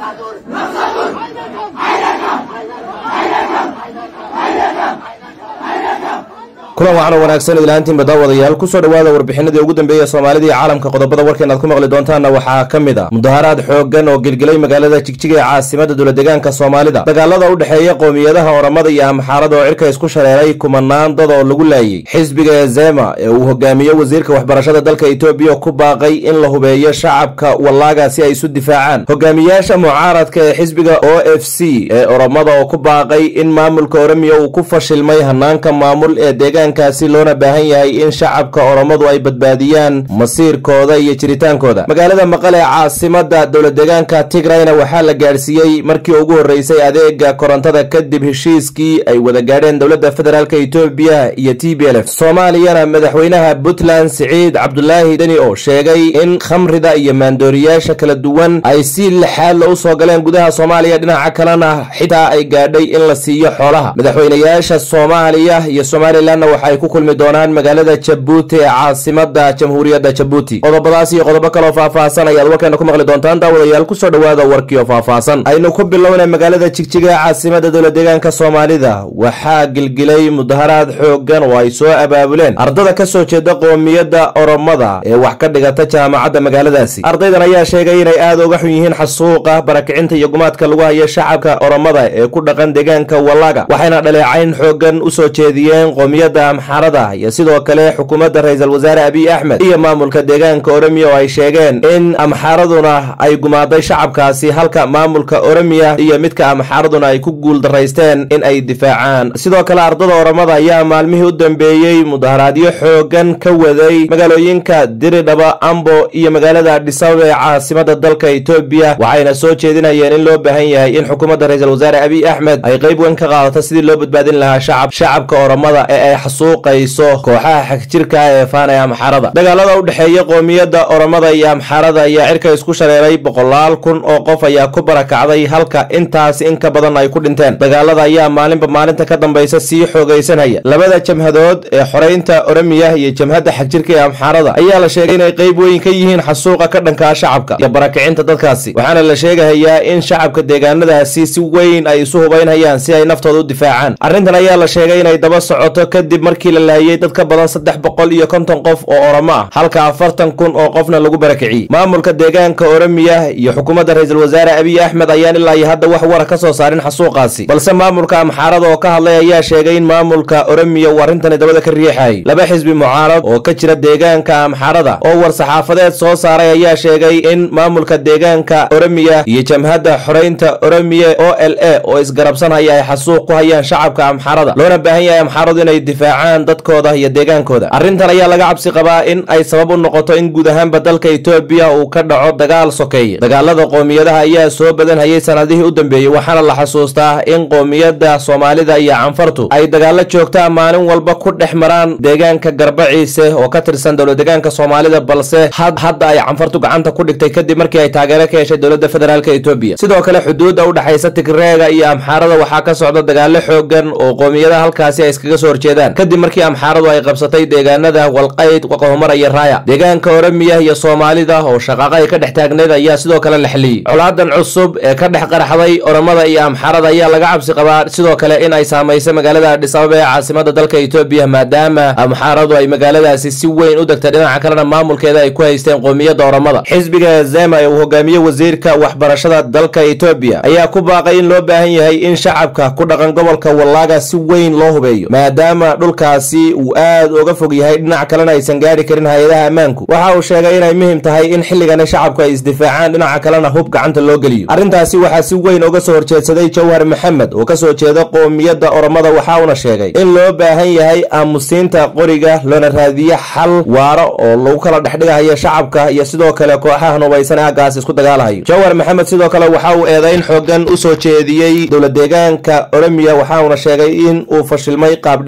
kulan waxaana wanaagsan ilaantiinba daawadayaal kusoo dhowaada warbixinadii ugu dambeeya soomaalida iyo caalamka qodobada warkeen aad ku maqli doontaanna waxaa ka mid a mudaharaad xooggan oo gilgilay magaalada jigjiga ee caasimada dowladegaanka soomaalida dagaalada u dhexeeya qowmiyadaha oramada iyo amxaarada oo cirka isku shareeray kumanaan dad oo lagu laayey xisbiga ezema ee uu hogaamiye wasiirka waxbarashada dalka etoobiya ku baaqay in la hubeeyo shacabka wallaaga si ay isu difaacaan hogaamiyaasha mucaaradka ee xisbiga o f c ee oromada oo ku baaqay in maamulka oromiya uu ku fashilmay hanaanka maamul ee deegaan kaasi loona baahan yahay in shacabka oromadu ay badbaadiyaan masiirkooda iyo jiritaankooda magaalada maqale ee caasimada dowladegaanka tigrayna waxaa la gaadhsiiyey markii ugu horreysay adeega korontada kadib heshiiskii ay wada gaadheen dowladda federaalk etoobiya iyo t b l f soomaaliyana madaxweynaha puntland siciid cabdulaahi deni oo sheegay in khamrida iyo maandooriyaasha kala duwan ay si lixaadla u soo galeen gudaha soomaaliya dhinaca kalena xitaa ay gaadhay in la siiyo xoolaha madaxweynayaasha soomaaliya iyo somalilanna waxay ku kulmi doonaan magaalada jabuuti ee caasimada jamhuuriyadda jabuuti qodobadaas iyo qodobo kaloo faahfaahsan ayaad warkeena ku maqli doontaan daawadayaal kusoo dhowaada warkii oo faahfaahsan aynu ku bilownay magaalada jigjiga ee caasimada dowladeegaanka soomaalida waxaa gilgilay mudaharaad xooggan oo ay soo abaabuleen ardada ka soo jeeda qoomiyadda oromada ee wax ka dhigata jaamacadda magaaladaasi ardaydan ayaa sheegay inay aad uga xun yihiin xasuuqa barakicinta iyo gumaadka lagu hayo shacabka oromada ee ku dhaqan deegaanka wallaga waxayna dhaleecayn xooggan usoo jeediyeen qoomiyadda amxarada iyo sidoo kale xukuumadda ra-iisul wasaare abiy axmed iyo maamulka deegaanka oromiya oo ay sheegeen in amxaaraduna ay gumaaday shacabkaasi halka maamulka oromiya iyo midka amxaaraduna ay ku guuldaraysteen in ay difaacaan sidoo kale ardada oromada ayaa maalmihii u dambeeyey mudaharaadyo xoogan ka waday magaalooyinka diridhaba ambo iyo magaalada adhisababa ee caasimada dalka etoobiya waxayna soo jeedinayeen in loo baahan yahay in xukuumadda ra-iisul wasaare abiy axmed ay qayb weyn ka qaadato sidii loo badbaadin lahaa shacab shacabka oromada ee ay xasuuqayso kooxaha xagjirka ee faanaya amxaarada dagaalada u dhexeeya qoomiyadda oromada iyo amxaarada ayaa cirka isku shareeray boqolaal kun oo qof ayaa ku barakacday halka intaas in ka badan ay ku dhinteen dagaalada ayaa maalinba maalinta ka dambaysa sii xoogaysanhaya labada jamhadood ee xoreynta oromiya iyo jamhadda xagjirka ee amxaarada ayaa la sheegay inay qayb weyn ka yihiin xasuuqa ka dhankaa shacabka iyo barakicinta dadkaasi waxaana la sheegahayaa in shacabka deegaanadaasi si weyn ay isu hubaynhayaan si ay naftooda u difaacaan arrintan ayaa la sheegay inay daba socoto kadib markii la laayay dad ka badan saddex boqol iyo konton qof oo oromo ah halka afartan kun oo qofna lagu barakiciyey maamulka deegaanka oromiya iyo xukuumadda ra-iisul wasaare abiy axmed ayaan ilaa iyo hadda wax wara ka soo saarin xasuuqaasi balse maamulka amxaarada oo ka hadlay ayaa sheegay in maamulka oromiya uu arrintani dabada ka riixayay laba xisbi mucaarad oo ka jira deegaanka amxaarada oo war saxaafadeed soo saaray ayaa sheegay in maamulka deegaanka oromiya iyo jamhadda xoreynta oromiya o l a oo isgarabsanhaya ay xasuuq ku hayaan shacabka amxaarada loona baahan yahay amxaaradu inay difaacaan dadkooda iyo deegaankooda arrintan ayaa laga cabsi qabaa in ay sabab u noqoto in guud ahaanba dalka etoobiya uu ka dhaco dagaal sokeeye dagaalada qoomiyadaha ayaa soo badanhayay sanadihii u dambeeyey waxaana la xasuustaa in qoomiyadda soomaalida iyo canfartu ay dagaalo joogtaa maalin walba ku dhex maraan deegaanka garbaciise oo ka tirsan dowladegaanka soomaalida balse hadda ay canfartu gacanta ku dhigtay kadib markii ay taageero ka heshay dowladda federaalk etoobiya sidoo kale xuduudda u dhexaysa tigreega iyo amxaarada waxaa ka socda dagaalo xoogan oo qoomiyadaha halkaasi ay iskaga soo horjeedaan kadib markii amxaaradu ay qabsatay deegaanada walqayd waqahumara iyo raaya deegaanka oromiya iyo soomaalida oo shaqaaqa ay ka dhex taagneed ayaa sidoo kale la xiliyey colaadan cusub ee ka dhex qaraxday oromada iyo amxaarada ayaa laga cabsi qabaa sidoo kale in ay saamayso magaalada adhisababa ee caasimada dalka etoobiya maadaama amxaaradu ay magaaladaasi si weyn u degtay dhinaca kalena maamulkeeda ay ku haysteen qoomiyadda oromada xisbiga zema ee uu hogaamiye wasiirka waxbarashada dalka etoobiya ayaa ku baaqay in loo baahan yahay in shacabka ku dhaqan gobolka wallaaga si weyn loo hubeeyo maadaama dhulkaasi uu aad uga fog yahay dhinac kalena aysan gaadhi karin hay-adaha ammaanku waxa uu sheegay inay muhim tahay in xilligani shacabku ay isdifaacaan dhinaca kalena hub gacanta loo geliyo arrintaasi waxaa si weyn uga soo horjeedsaday jawhar maxamed oo kasoo jeeda qoomiyadda oromada waxa uuna sheegay in loo baahan yahay aamusiinta qoriga loona raadiyo xal waaro oo lagu kala dhexdhigahayo shacabka iyo sidoo kale kooxaha nubaysan ee aggaas isku dagaalahayo jawhar maxamed sidoo kale waxa uu eedayn xoogan usoo jeediyey dowladeegaanka oromiya waxa uuna sheegay in uu fashilmay qaab dhismeedkii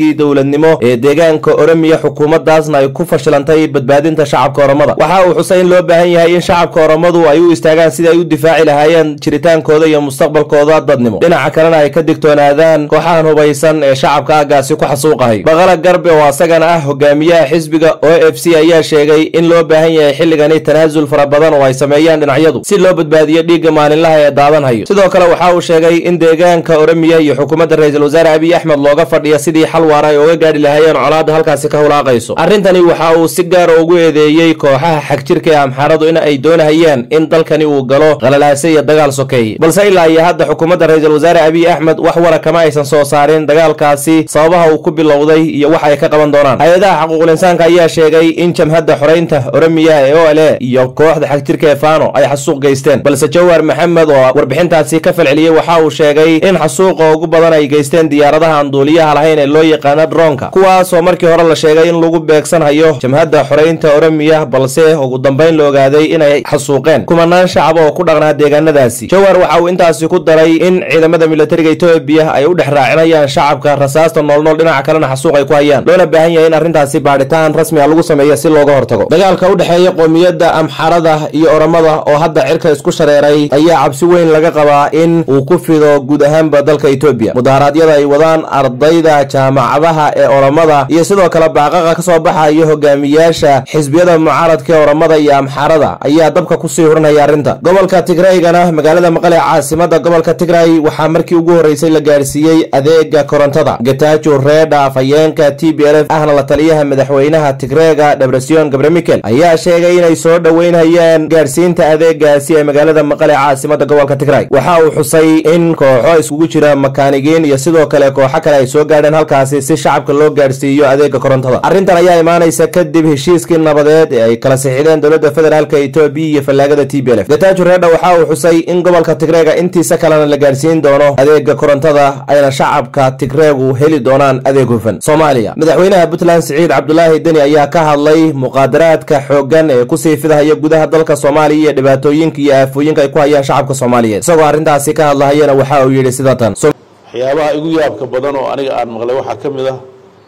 hanaankii dowladnimo ee deegaanka oromiya xukuumaddaasna ay ku fashilantay badbaadinta shacabka oromada waxa uu xusay in loo baahan yahay in shacabka oromadu ay u istaagaan sidii ay u difaaci lahaayeen jiritaankooda iyo mustaqbalkooda dadnimo dhinaca kalena ay ka digtoonaadaan kooxahan hubaysan ee shacabka aagaasi ku xasuuqahay baqala garbe oo asagana ah hogaamiyaha xisbiga o f c ayaa sheegay in loo baahan yahay xilligani tanaasul fara badan oo ay sameeyaan dhinacyadu si loo badbaadiyo dhiigga maalinlaha ee daadanhayo sidoo kale waxa uu sheegay in deegaanka oromiya iyo xukuumadda ra-iisul wasaare abiy axmed looga fadhiya sidii xal waara ay oga gaadhi lahaayeen colaadda halkaasi ka hulaaqayso arrintani waxa uu si gaara ugu eedeeyey kooxaha xagjirka ee amxaaradu in ay doonahayaan in dalkani uu galo qalalaase iyo dagaal sokeeye balse ilaa iyo hadda xukuumadda ra-iisul wasaare abiy axmed wax wara kama aysan soo saarin dagaalkaasi sababaha uu ku bilowday iyo wax ay ka qaban doonaan hay-adaha xaquuqul insaanka ayaa sheegay in jamhadda xoreynta oromiya ee o l e iyo kooxda xagjirka ee fano ay xasuuq geysteen balse jawhar maxamed oo warbixintaasi ka falceliyey waxa uu sheegay in xasuuqa ugu badan ay geysteen diyaaradaha aan duuliyaha lahayn ee loo yaqaana dronka kuwaasoo markii hore la sheegay in lagu beegsanhayo jamhadda xoreynta oromiya balse ugu dambayn la ogaaday inay xasuuqeen kumanaan shacab oo ku dhaqnaa deegaanadaasi jawhar waxa uu intaasi ku daray in ciidamada militariga etoobiya ay u dhex raacinayaan shacabka rasaasta noolnool dhinaca kalena xasuuq ay ku hayaan loona baahan yahay in arrintaasi baadhitaan rasmi a lagu sameeyo si looga hortago dagaalka u dhexeeya qoomiyadda amxarada iyo oromada oo hadda cirka isku shareeray ayaa cabsi weyn laga qabaa in uu ku fido guud ahaanba dalka etoobiya mudaharaadyada ay wadaan ardayda jaamacadaha ee oromada iyo sidoo kale baaqaqa ka soo baxayo hogaamiyaasha xisbiyada mucaaradka ee oromada iyo amxarada ayaa dabka kusii hurinaya arrinta gobolka tigraygana magaalada maqale caasimada gobolka tigray waxaa markii ugu horreysay la gaarsiiyey adeega korontada gatajo reedha afhayeenka t b l f ahna la taliyaha madaxweynaha tigreega debresion gabre mikel ayaa sheegay inay soo dhoweynhayaan gaarsiinta adeegaasi ee magaalada maqale caasimada gobolka tigray waxa uu xusay in kooxo iskugu jira makaanigiin iyo sidoo kale kooxo kale ay soo gaadheen halkaasi si shacabka loo gaarsiiyo adeega korontada arrintan ayaa imaanaysa kadib heshiiskii nabadeed ee ay kala sixideen dowladda federaalka etoobiya iyo fallaagada t b l f gatajo reedha waxa uu xusay in gobolka tigreega intiisa kalena la gaarsiin doono adeega korontada ayna shacabka tigreegu heli doonaan adeeg hufan soomaaliya madaxweynaha puntland siciid cabdulaahi deni ayaa ka hadlay muqaadaraadka xooggan ee kusii fidahaya gudaha dalka soomaaliya iyo dhibaatooyinka iyo aafooyinka ay ku hayaan shacabka soomaaliyeed isagoo arrintaasi ka hadlahayana waxa uu yidhi sida tan waxyaabaha igu yaabka badan oo aniga aan maqlay waxaa ka mid ah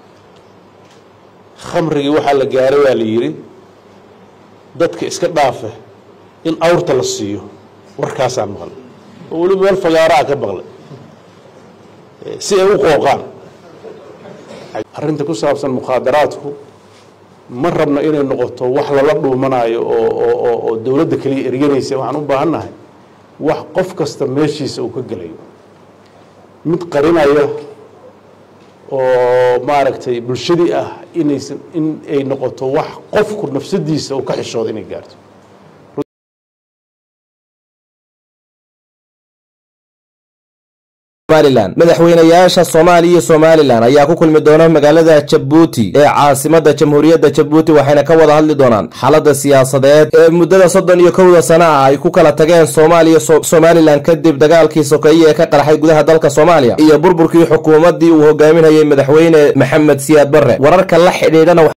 khamrigii waxaa la gaaray waa la yidhi dadka iska dhaafe in awrta la siiyo warkaasaan maqlay oo weli meel fagaaraa ka maqlay si ay u qooqaan arrinta ku saabsan mukhaadaraadku ma rabno inay noqoto wax lala dhuumanayo oo oo dowladda keliya eryanaysa waxaan u baahan nahay wax qof kasta meeshiisa uu ka gelayo mid qarinaya oo maaragtay bulshadii ah inaysan in ay noqoto wax qofku nafsadiisa uu ka xishooda inay gaarto somalilan madaxweynayaasha soomaaliya iyo somalilan ayaa ku kulmi doona magaalada jabuuti ee caasimada jamhuuriyadda jabuuti waxayna ka wada hadli doonaan xaalada siyaasadeed ee muddada soddon iyo kowda sana ah ay ku kala tageen soomaaliya somalilan kadib dagaalkii sokeeye ee ka qarxay gudaha dalka soomaaliya iyo burburkii xukuumaddii uu hogaaminayay madaxweyne maxamed siyaad barre wararka la xidhiidhana